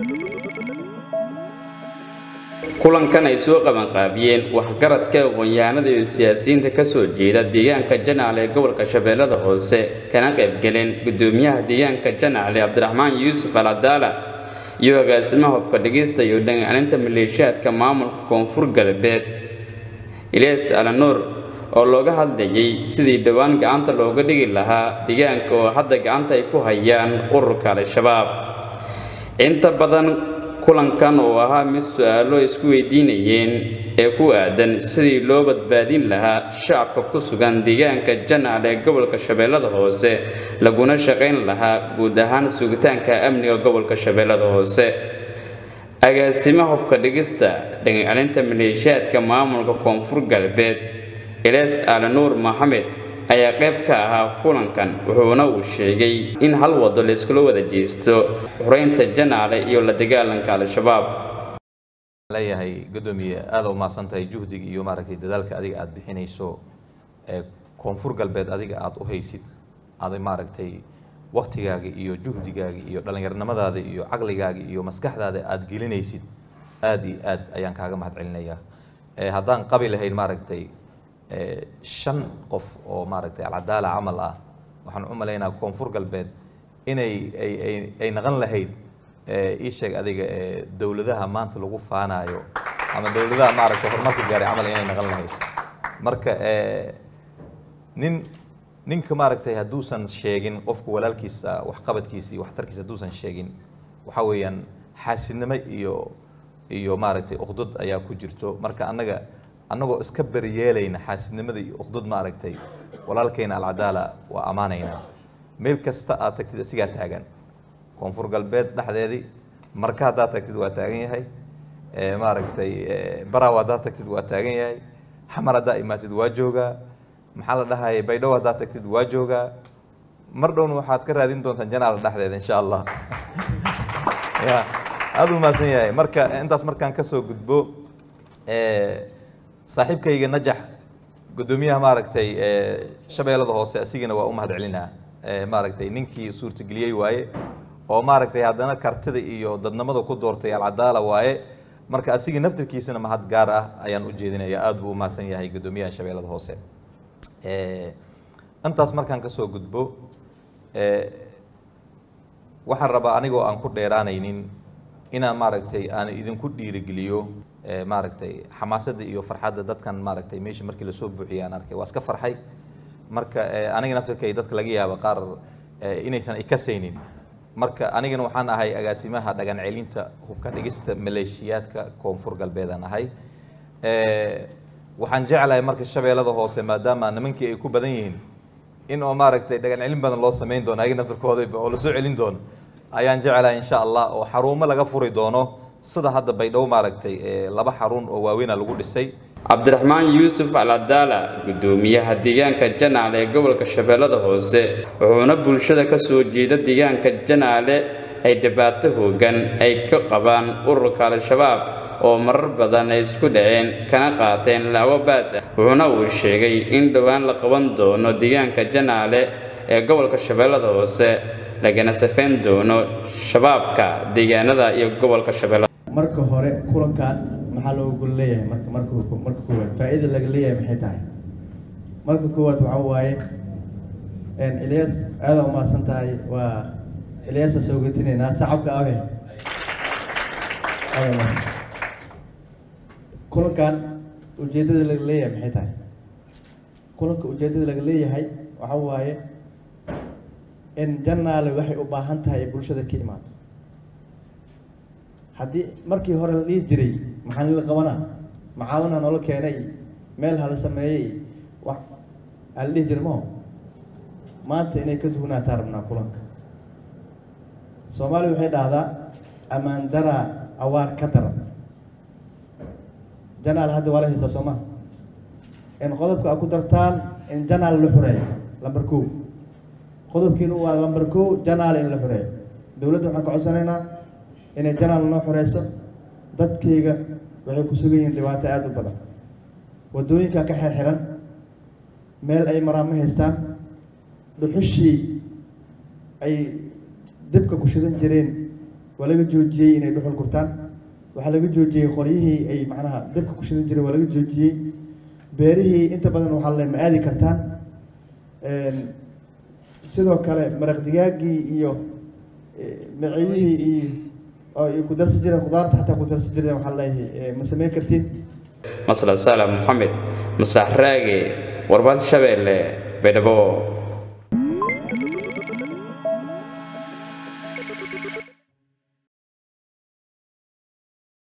kulankan ay soo qabanqaabiyeen waxgaradka aqoon-yahanada iyo siyaasiyiinta ka soo jeeda deegaanka janaale ee gobolka shabeellada hoose kana qaybgaleen guddoomiyaha deegaanka janaale cabdiraxmaan yuusuf alcadaala iyo agaasimaha hubka dhigista iyo dhangaalinta maleeshiyaadka maamulka koonfur galbeed ilyas alanuur oo looga hadlayay sidii dhowaan gacanta looga dhigi lahaa deegaanka oo hadda gacanta ay ku hayaan ururka al-shabaab inta badan kulankan oo ahaa mid su-aalo isku weydiinayeen ee ku aadan sidii loo badbaadin lahaa shacabka ku sugan deegaanka janaal ee gobolka shabeellada hoose laguna shaqayn lahaa guud ahaan sugitaanka amniga gobolka shabeellada hoose agaasima hubka dhigista dhagacelinta maleeshiyaadka maamulka koonfur galbeed ilees alanuur maxamed ayaa qayb ka ahaa kulankan wuxuuna uu sheegay in hal wado layskula wada jeesto xoreynta janaale iyo la dagaalanka al-shabaab leeyahay guddoomiye aada u mahadsan tahay juhdiga iyo maaragtay dadaalka adiga aada bixinayso ee koonfur galbeed adiga aada u haysid aada maaragtay waktigaaga iyo juhdigaaga iyo dhallinyarnimadaada iyo caqligaaga iyo maskaxdaada aada gelinaysid aada iyo aad ayaan kaaga mahad celinayaa haddaan qabi lahayn maaragtay shan qof oo maaragtay alcadaala camal ah waxaan u malaynaa koonfur galbeed inay ay ay ay naqan lahayd ii sheeg adiga dowladaha maanta lagu faanayo ama dowladaha maaragtay horumarka gaaray camal inay naqan lahayd marka nin ninka maaragtay hadduusan sheegin qofka walaalkiisa waxqabadkiisa iyo waxtarkiisa hadduusan sheegin waxaa weeyaan xaasidnimo iyo iyo maaragtay uqdud ayaa ku jirto marka annaga annagoo iska beriyeelayna xaasidnimada iyo uqdud maaragtay walaalkayna alcadaala waa ammaanaynaa meel kasta aad tagtid isigaa taagan koonfur galbeed dhexdeedii marka haddaad tagtid waa taagan yahay maaragtay baraw haddaad tagtid waa taagan yahay xamar haddaa imaatid waa joogaa maxaa la dhahayay baydhabo haddaad tagtid waa joogaa mar dhowna waxaad ka raadin doontaan janaala dhexdeeda insha allah ya aada u mahadsan yahay marka intaas markaan kasoo gudbo saaxiibkayga najax guddoomiyaha maaragtay shabeellada hoose asigana waa u mahad celinaa maaragtay ninkii suurtageliyey waaye oo maaragtay haddana kartida iyo dadnimada ku doortay alcadaala waaye marka asiga naftirkiisana mahad gaar ah ayaan u jeedinaya aada buu u mahadsan yahay guddoomiyaha shabeellada hoose intaas markaan kasoo gudbo waxaan rabaa anigoo aan ku dheeraanaynin inaan maaragtay aan idinku dhiirigeliyo maaragtay xamaasadda iyo farxadda dadkan maaragtay meesha markii lasoo buuxiyay aan arkay waa iska farxay marka aniga naftirkay dadka laga yaaba qaar inaysan ikasaynin marka anigana waxaan ahay agaasimaha dhagan celinta hubka dhigista maleeshiyaadka koonfur galbeedaan ahay waxaan jeclahay marka shabeellada hoose maadaama nimankii ay ku badan yihiin in oo maaragtay dhagan celin badan loo samayn doono ayaga naftirkooda oo lasoo celin doono ayaan jeclahay insha allah oo xarumo laga furi doono sida hadda baydhabo maaragtay laba xarun oo waaweyna lagu dhisay cabdiraxmaan yuusuf alcadaala guddoomiyaha deegaanka janaale ee gobolka shabeellada hoose wuxuuna bulshada ka soo jeeda deegaanka janaale ay dhibaato hoogan ay ka qabaan ururka al-shabaab oo marar badan ay isku dhaceen kana qaateen laabo baad ah wuxuuna uu sheegay in dhowaan la qaban doono deegaanka janaale ee gobolka shabeellada hoose lagana safayn doono shabaabka deegaanada iyo gobolka shabeellada marka hore kulankan maxaa looga gol leeyahay marka marka marka koowaad faa'iida laga leeyahay maxay tahay marka koowaad waxaa waaye ilyas aada u mahadsan tahay waa ilyasa soo getinaynaa sacabka abe kulankan ujeeddada laga leeyahay maxay tahay kulanka ujeeddada laga leeyahay waxaa waaye in janaale waxay u baahan tahay bulshada ka imaato haddii markii hore la dhihi jiray maxaa nila qabanaa macaawina noola keenay meel hala sameeyey wax aa la dhihi jiray maho maanta inay ka duwanaataa rabnaa kulanka soomaaliya waxay dhahdaa ammaan daraa awaar ka daran janaal hadda waa la haysaa soo maha in qodobka a ku dartaan in janaal la xoreeyo lamber kow qodobkiina waa lamber kow janaal in la xoreeyo dowladda waxaan ka codsanaynaa inay janaal noo xoreyso dadkayga waxay ku sugan yihiin dhibaato aada u badan waddooyinkaa ka xirxiran meel ay maraan ma haystaan dhuxushii ay dibka ku shidan jireen waa laga joojiyey inay dhuxul gurtaan waxaa laga joojiyey qoryihii ay macnaha dabka ku shidan jireen waa laga joojiyey beerihii inta badan waxaa le ma aadi kartaan sidoo kale maraq digaaggii iyo maciyihii iyo oo ay ku darsi jireen khudaarta xataa ku darsi jireen waxaa leeyahay ma samayn kartiin masla salam moxamed maslax raage warbaahinta shabeelle baydhabo